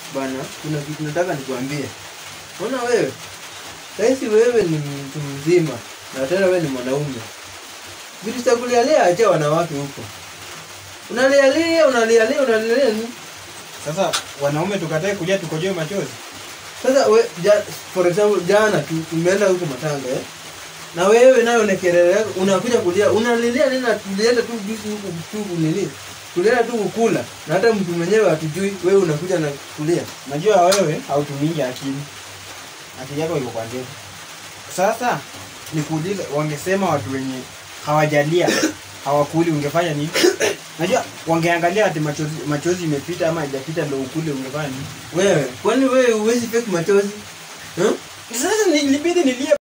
bana kuna kitu nataka nikwambie ona wewe sahizi wewe ni mtu mzima na tena wewe ni mwanaume vitu cha kulialia acha wanawake huko unalialia unalialia unalialia ni Sasa wanaume tukatae kulia tukojoe machozi. sasa we, ja, for example jana tu tumeenda huko matanga eh? na wewe nayo na kelele yako unakuja kulia unalilia nini na tulienda tu juzi huku tu nini tulienda tu kukula na hata mtu mwenyewe hatujui wewe unakuja na kulia Najua wewe hautumingi akili. Akili yako iko kwa ndevu. Sasa nikuulize, wangesema watu wenye hawajalia hawakuli, ungefanya nini? Najua wangeangalia ati machozi machozi imepita ama haijapita ndio ukule, ungefanya nini? wewe kwani wewe huwezi fake machozi huh? Sasa nilibidi nilie